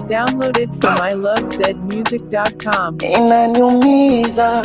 Downloaded from ilovezmusic.com. inaniumiza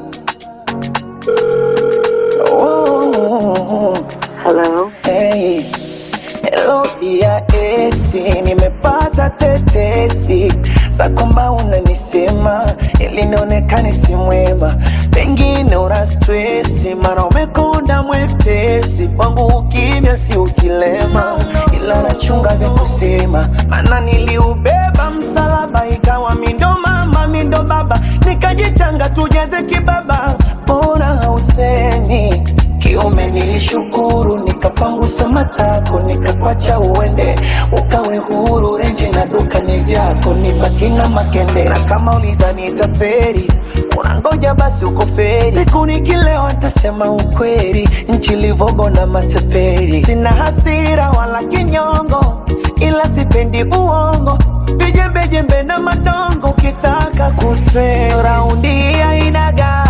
oh, Hello. hey. Hello dia esi, nimepata tetesi za kwamba unanisema ili nionekane si mwema, pengine una stresi, mara umekonda mwepesi, kwangu ukimya si ukilema, ila nachunga vya kusema, maana niliubeba msalaba, ikawa mindo mama mindo baba, nikajichanga tujeze kibaba, mbona hausemi kiume nilishukuru, nikapangusa matako, nikakwacha uende, ukawe huru, renji na duka ni vyako, nibaki na makende, na kama uliza nitaferi unangoja basi uko feri, siku nikilewa nitasema ukweli, nchi livogo na matapeli, sina hasira wala kinyongo, ila sipendi uongo, vijembejembe na madongo, ukitaka kutre raundi ainaga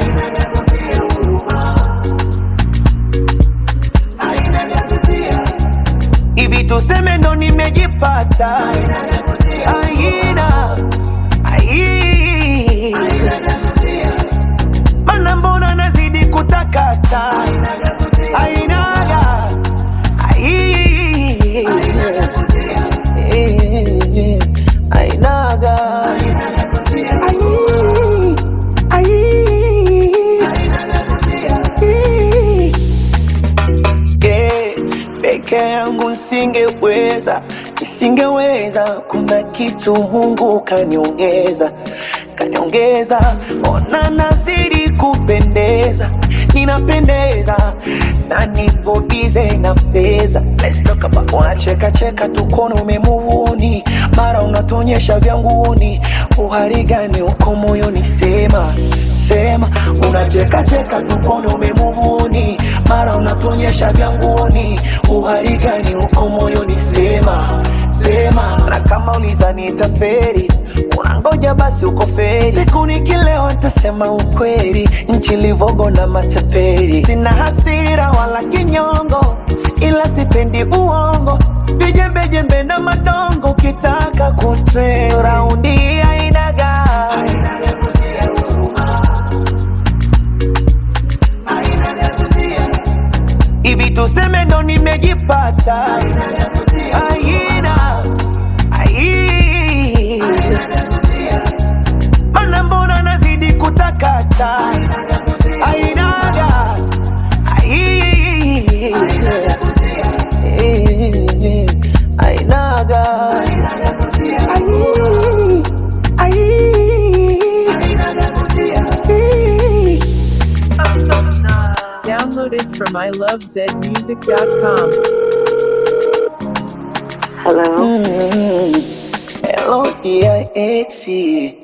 hivi tuseme ndo nimejipata aina ai mana mbona nazidi kutakata ainaga ai ainaga ai ai yeah, peke yangu nisingeweza, nisingeweza. Kuna kitu Mungu kaniongeza, kaniongeza. Ona nazidi kupendeza, ninapendeza na nipo bize na fedha. Let's talk about unacheka cheka tukono umemuvuni, mara unatonyesha vyanguni. Uhari gani uko moyoni? Sema sema, unacheka cheka tukono umemuvuni, mara unatonyesha vyanguni. Uhari gani uko moyoni? Sema sema, na kama uliza nitaferi unangoja basi uko feri, siku nikilewa nitasema ukweli, nchi livogo na matapeli, sina hasira wala kinyongo, ila sipendi uongo, vijembejembe na madongo, ukitaka kutre raundi ainaga hivi tuseme ndo nimejipata aina ai mana mbona nazidi kutakata ainaga ai ainaga ai ai Downloaded from ilovezmusic.com. Hello. Hello, dear Exie.